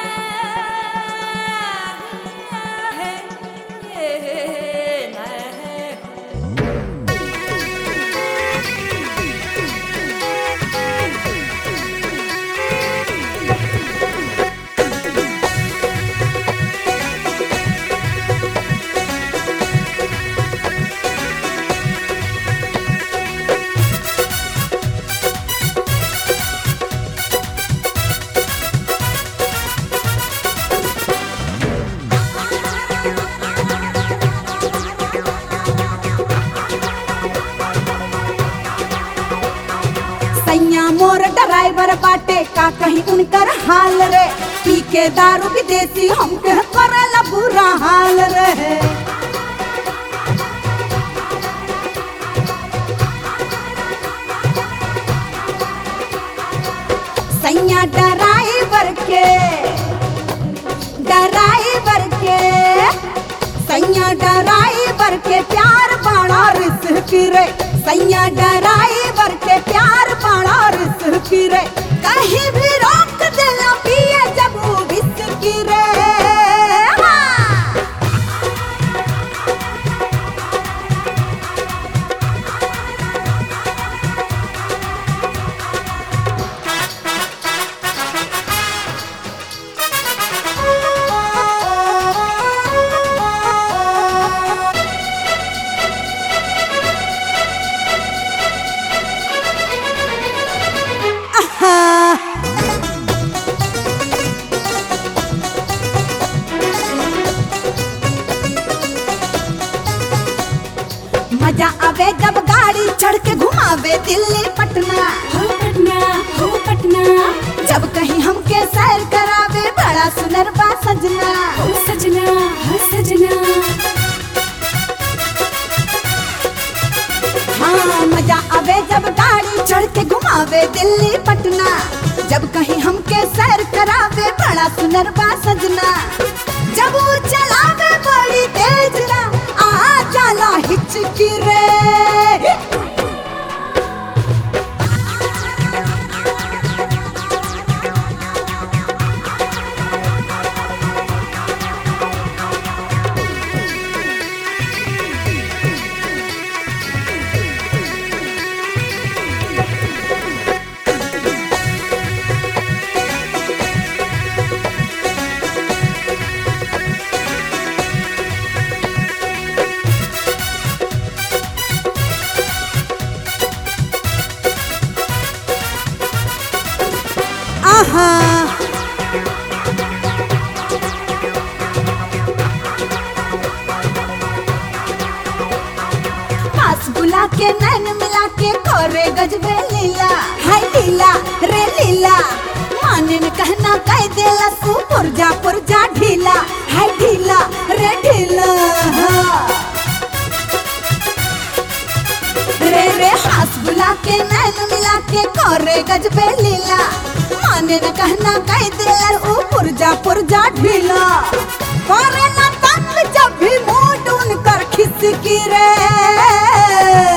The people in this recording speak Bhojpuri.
सैया मोर ड्राइवर बाटे का कहीं उनकर हाल रे पी के दारू विदेशी हमके करला बुरा हाल रे सैया ड्राइवर के ड्राइवर के सैया ड्राइवर के प्यार बड़ा रिस्क रे सैया ड्राइवर के प्यार बड़ा रिस्क रे कहीं भी रोक देला पिए जब वो विस्की रे हाँ। मजा आवे जब गाड़ी चढ़ के घुमावे दिल्ली पटना हो पटना हो पटना जब कहीं हमके सैर करावे बड़ा सुनर बा सजना हो सजना हो सजना हाँ मजा आवे जब गाड़ी चढ़ के घुमावे दिल्ली पटना जब कहीं हमके सैर करावे बड़ा सुनर बा सजना जब वो चलावे बड़ी तेज ना आ जाला हिचकी रे आहा पास बुला के नैन मिला के खोरे गजबे लीला हाय लीला रे लीला माने न कहना कह देला सू पुरजा पुरजा ढीला हाय ढीला रे ढीला रे रे हाथ बुला के नैन मिला के खोरे गजबे लीला माने न कहना कह देला ऊ पुरजा पुरजा ढीला करे ना तंग जब भी मूड उनकर खिसकी रे